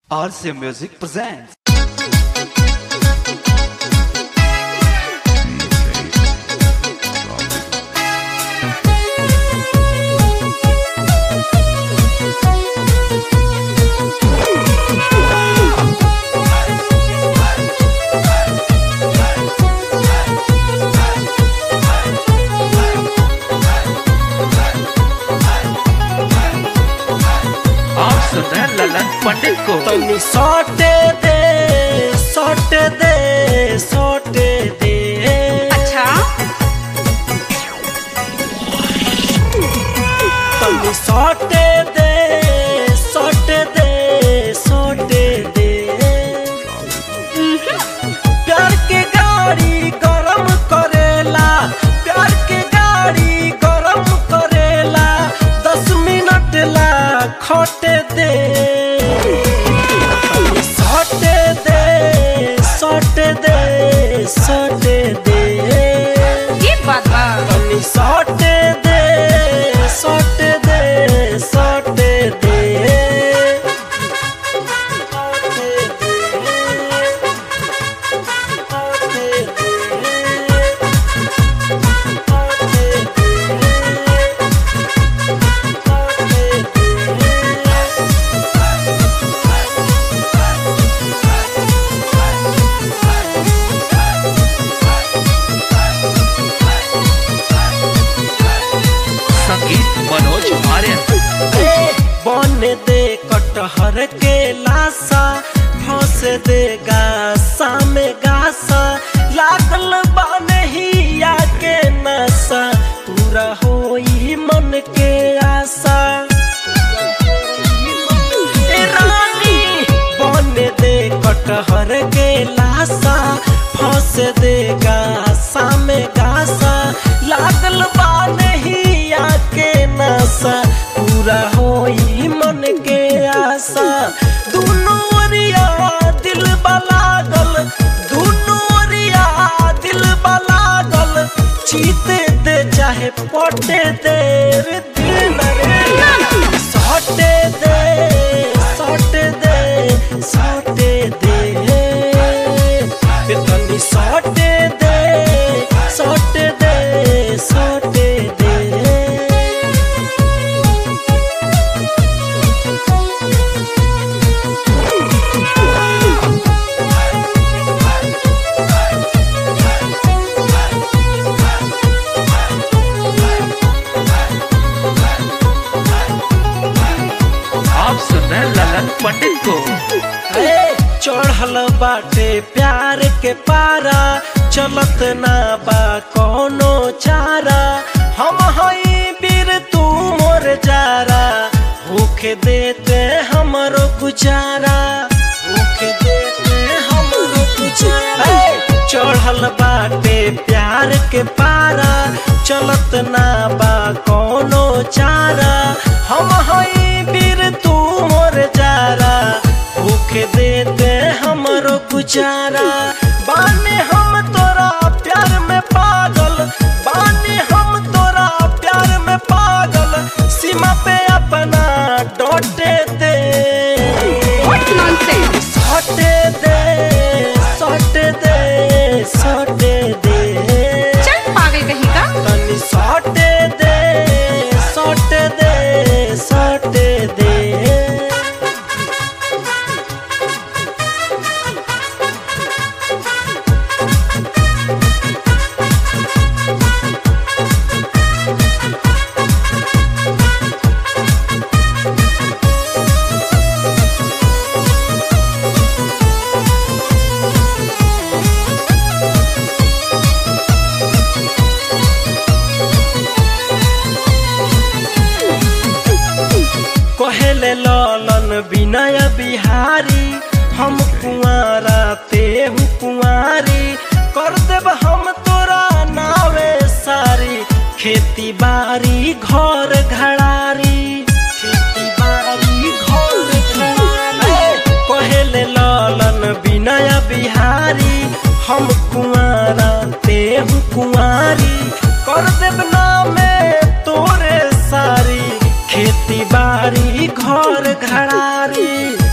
RC Music presents. आप सुन रहे हैं ललन पंडित को तनी सौटे दे सौटे दे सौटे दे अच्छा तनी सौटे दे सौटे दे सौटे दे प्यार के गाड़ी गरम करेला प्यार के गाड़ी गरम करेला दस मिनट ला खोटे दे सौटे दे सौटे दे सौटे दे ये बात बा तनी सौटे दे सौटे दे सौटे दे सौटे दे सौटे दे सौटे दे संगीत मनोज आर्यन बन दे कटहर के लाशा फंस दे गासा में गासा लागल बन ही के नशा पूरा होई मन के आशा ए रानी बन दे कटहर के लाशा फंस दे गासा में गासा लागल बा नहीं के नशा पूरा होई मन के आशा दुनू ओरिया दिल बलागल दुनू ओरिया दिल बलागल चीते दे चाहे पटे दे रे दिल रे सौटे दे सौटे दे सौटे दे तनी सौटे दे सौटे दे सौटे दे आप सुन रहे हैं ललन पंडित को ए, चढ़ल बाटे प्यार के पारा चलत ना बा कोनो चारा हम हई बीर तू मोर जारा भूख देते हमरो गुजारा भूख देते हमरो गुजारा ए, चढ़ल बाटे प्यार के पारा चलत ना बा कोनो चारा हम हई बीर तू मोर जारा भूख देते हमरो गुजारा बाने हम तोरा प्यार में पागल बाने हम तोरा प्यार में पागल सीमा पे अपना डोटे दे व्हाट नॉनसेंस सौटे दे सौटे दे सौटे दे चल पागल कहीं का तनी सौटे दे सौटे दे सौटे दे कहेले ललन विनय बिहारी हम कुंवारा तेहू कुंवारी कर देब हम तोरा नावे सारी खेती बाड़ी घर घड़ारी खेती बाड़ी घर घड़ारी कहेले ललन विनय बिहारी हम कुंवारा तेहू कुंवारी कर देब नामे तोरे सारी खेती बाड़ी घर घड़ारी